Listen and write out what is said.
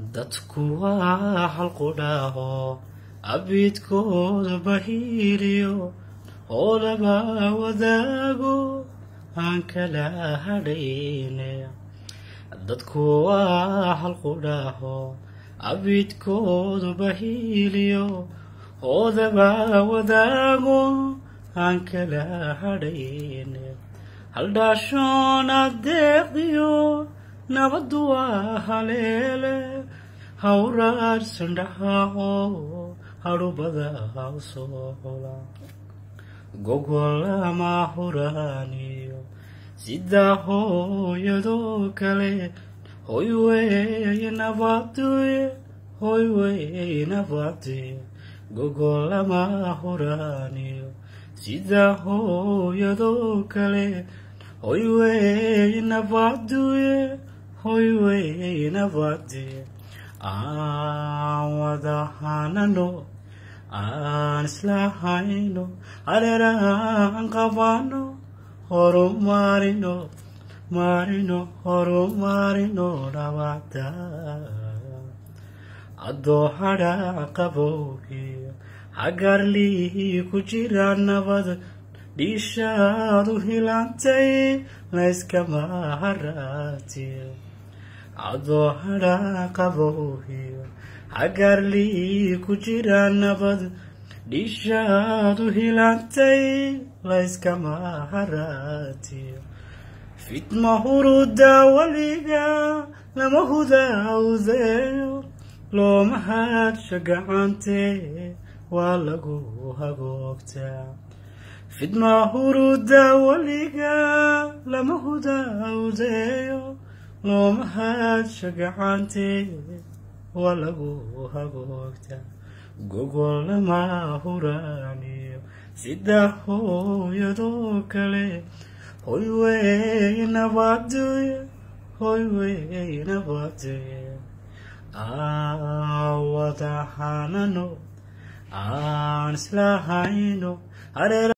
dadku waa halqudhaaho abidkooda bahiiliyo oo laba wadaago aan kala hadhayne dadku waa halqudhaaho abidkooda bahiiliyo oo laba wadaago aan kala hadhayne haldhaashoon adeeqdiyo nabaddu waa haleele hawraarsan dhaxaaco hadhubada usoo hola gogolama huraaniyo sidaa hooyadoo kale hoy weeye nabaduye hoy weeye nabaduye gogolama huraaniyo sidaa hooyadoo kale hoy weeye nabaduye hoy weeye nabaduye aan wada hanano aan isla hayno hareeraan qabano horu marino marino horu marino dhawada adoo hadha qabowgiyo hagarlii ku jira nabad dhiishaadu hilantay layskama haraatiyo adoo hadha qabowgiyo hagarlii ku jira nabad dhiishaadu hilantay layskama haraatiyo fitma huruda weliga lama hudawdeeyo looma hadsha gacantee waa lagu hagoogtaa fidma huruda weliga lama hudawdeeyo looma hadsha gacantee waa lagu hagoogtaa gogol lama huraaniyo sida hooyadoo kale hoy wey nabaduye hoy wey nabaduye awada hanano aan isla hayno hareera